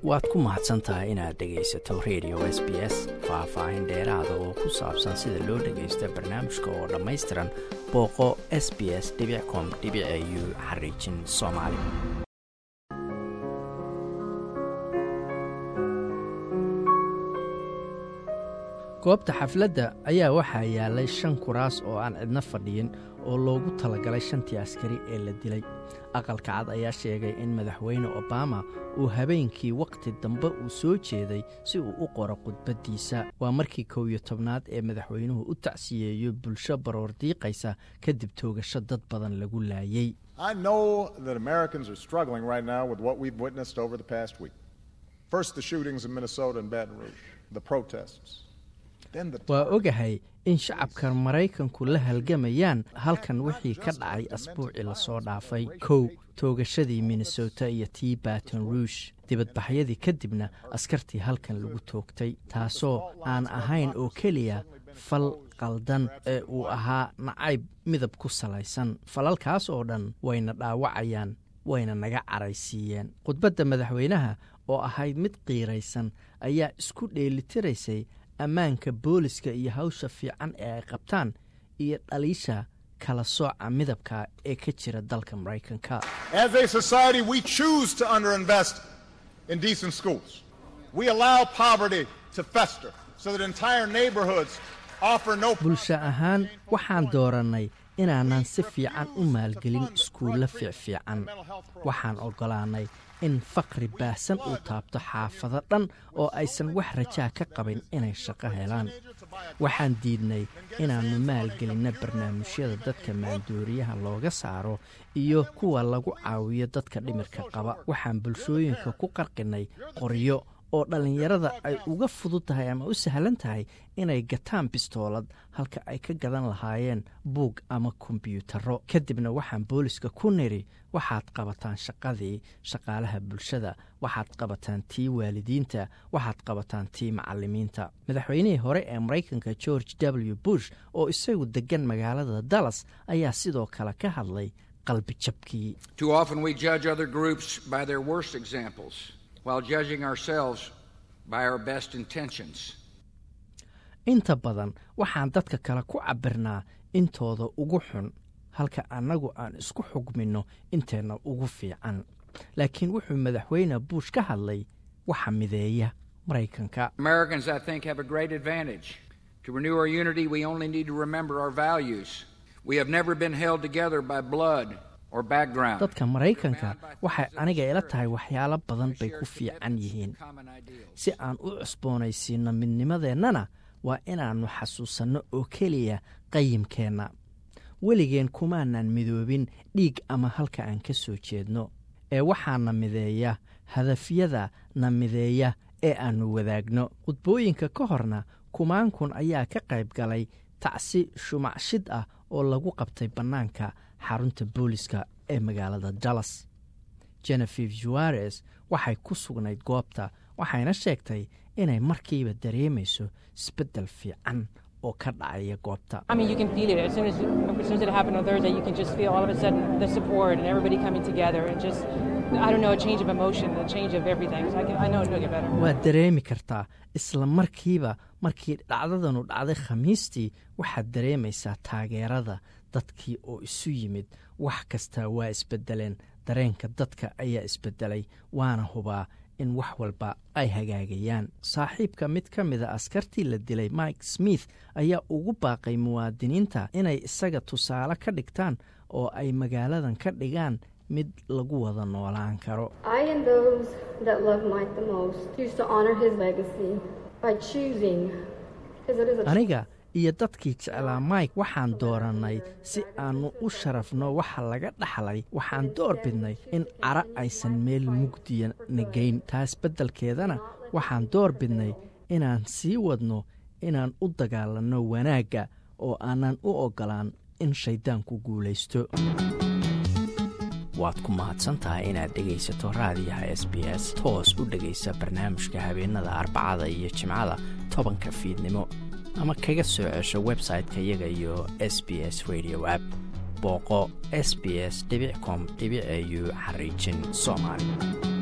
waad ku mahadsan tahay inaad dhegaysato radio s b s faah-faahin dheeraada oo ku saabsan sida loo dhagaysto barnaamijka oo dhammaystiran booqo s b s com u xariijin soomaali goobta xafladda ayaa waxaa yaalay shan kuraas oo aan cidno fadhiyin oo loogu talagalay shantii askari ee la dilay aqalka cad ayaa sheegay in madaxweyne obama uu habeenkii wakhti dambe uu soo jeeday si uu u qoro khudbaddiisa waa markii kow iyo tobnaad ee madaxweynuhu u tacsiyeeyo bulsho baroor diiqaysa kadib toogasho dad badan lagu laayey waa ogahay in shacabka maraykanku la halgamayaan halkan wixii ka dhacay asbuucii lasoo dhaafay kow toogashadii minnesota iyo tii baton ruush dibadbaxyadii kadibna askartii halkan lagu toogtay taasoo aan ahayn oo keliya fal qaldan ee uu ahaa nacayb midab ku salaysan falalkaas oo dhan wayna dhaawacayaan wayna naga caraysiiyeen khudbadda madaxweynaha oo ahayd mid qiiraysan ayaa isku dheelitiraysay ammaanka booliska iyo hawsha fiican ee ay qabtaan iyo dhaliisha kala sooca midabka ee ka jira dalka maraykanka bulsho ahaan waxaan doorannay inaanan si fiican u maalgelin iskuulla fiicfiican waxaan oggolaannay in faqri baahsan uu taabto xaafado dhan oo aysan wax rajaa ka qabin inay shaqo helaan waxaan diidnay inaannu maalgelinno barnaamijyada dadka maandooriyaha looga saaro iyo kuwa lagu caawiyo dadka dhimirka qaba waxaan bulshooyinka ku qarqinnay qoryo oo dhallinyarada ay uga fudud tahay ama u sahlan tahay inay gataan bistoolad halka ay ka gadan lahaayeen buug ama kombyuutarro kadibna waxaan booliska ku nidhi waxaad qabataan shaqadii shaqaalaha bulshada waxaad qabataan tii waalidiinta waxaad qabataan tii macallimiinta madaxweynihii hore ee maraykanka george w bush oo isagu deggan magaalada dallas ayaa sidoo kale ka hadlay qalbi jabkii inta badan waxaan dadka kale ku cabbirnaa intooda ugu xun halka annagu aan isku xugminno inteenna ugu fiican laakiin wuxuu madaxweyne buush ka hadlay waxa mideeya maraykanka dadka maraykanka waxay aniga ila tahay waxyaalo badan bay ku fiican yihiin si aan u cusboonaysiinno midnimadeennana waa inaannu xasuusanno oo keliya qayimkeenna weligeen kumaanan midoobin dhiig ama halka aan ka soo jeedno ee waxaana mideeya hadafyada na mideeya ee aannu wadaagno khudbooyinka ka horna kumaankun ayaa ka qayb galay tacsi shumacshid ah oo lagu qabtay bannaanka xarunta booliska ee magaalada dallas jenefif juares waxay ku sugnayd goobta waxayna sheegtay inay markiiba dareemayso isbeddel fiican oo ka dhacaya goobta waad dareemi kartaa isla markiiba markii dhacdadanu dhacday khamiistii waxaad dareemaysaa taageerada dadkii oo isu yimid wax kastaa waa isbeddeleen dareenka dadka ayaa isbeddelay waana hubaa in wax walba ay hagaagayaan saaxiibka mid ka mida askartii la dilay mike smith ayaa ugu baaqay muwaadiniinta inay isaga tusaale ka dhigtaan oo ay magaaladan ka dhigaan mid lagu wada noolaan karo aniga iyo dadkii jeclaa mike waxaan doorannay si aannu u sharafno waxa laga dhaxlay waxaan door bidnay in cara aysan meel mugdiya nagayn taas beddelkeedana waxaan door bidnay inaan sii wadno inaan u dagaalanno wanaagga oo aanan u oggolaan in shayddaanku guulaysto waad ku mahadsantahay inaad dhegaysato raadiyaha s b s toos u dhegaysa barnaamijka habeenada arbacada iyo jimcada tobanka fiidnimo ama kaga soo cesho website-ka iyaga iyo s b s radio app booqo s b s com au xariijin soomaali